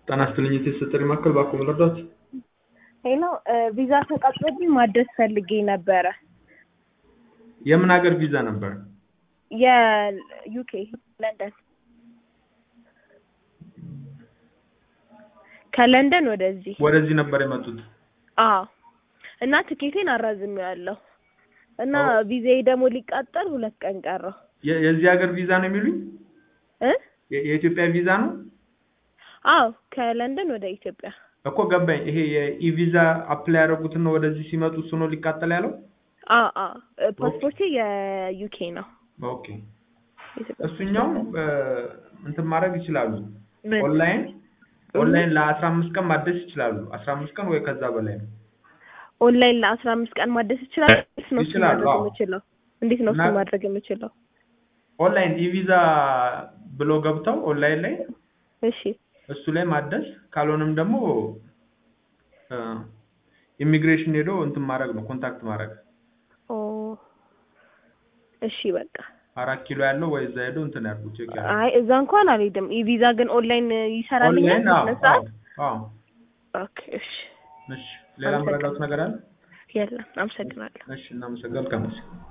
ጤና ይስጥልኝ የተሰጠኝ ማዕከል እባክዎ መርዳት? ሄሎ ቪዛ ተቃጥሎብኝ ማደስ ፈልጌ ነበረ። የምን ሀገር ቪዛ ነበር? የዩኬ ለንደን ከለንደን ወደዚህ ወደዚህ ነበር የመጡት? አዎ እና ትኬቴን አራዝሜዋለሁ እና ቪዛዬ ደግሞ ሊቃጠል ሁለት ቀን ቀረው የ- የዚህ ሀገር ቪዛ ነው የሚሉኝ? እ የ- የኢትዮጵያ ቪዛ ነው? አዎ ከለንደን ወደ ኢትዮጵያ እኮ ገባኝ። ይሄ የኢቪዛ አፕላይ ያደረጉትን ነው ወደዚህ ሲመጡ እሱ ነው ሊቃጠል ያለው? አ አ ፓስፖርቴ የዩኬ ነው ኦኬ የኢትዮጵያ እሱኛው እ፣ እንትን ማድረግ ይችላሉ። ምን? ኦንላይን ኦንላይን ለአስራ አምስት ቀን ማደስ ይችላሉ። አስራ አምስት ቀን ወይ ከዛ በላይ ነው። ኦንላይን ለአስራ አምስት ቀን ማደስ ይችላል? እንዴት ነው እሱን ይችላሉ፣ ማድረግ አዎ። የምችለው? እንዴት ነው እና- እሱን ማድረግ የምችለው? ኦንላይን ኢቪዛ ብሎ ገብተው ኦንላይን ላይ እሺ እሱ ላይ ማደስ ካልሆነም ደግሞ እ፣ ኢሚግሬሽን ሄዶ እንትን ማድረግ ነው ኮንታክት ማድረግ ኦ እሺ በቃ አራት ኪሎ ያለው ወይ እዛ ሄዶ እንትን ያድርጉ ቼክ ያድርጉ። አይ እዛ እንኳን አልሄድም። ኢቪዛ ግን ኦንላይን ይሰራልኛል ኦንላይን አዎ በስነ ሰዓት? አዎ አዎ። ኦኬ እሺ እሺ ሌላ መረዳት ነገር አለ? የለም አመሰግናለሁ። እሺ እናመሰግናለን። መልካም ጊዜ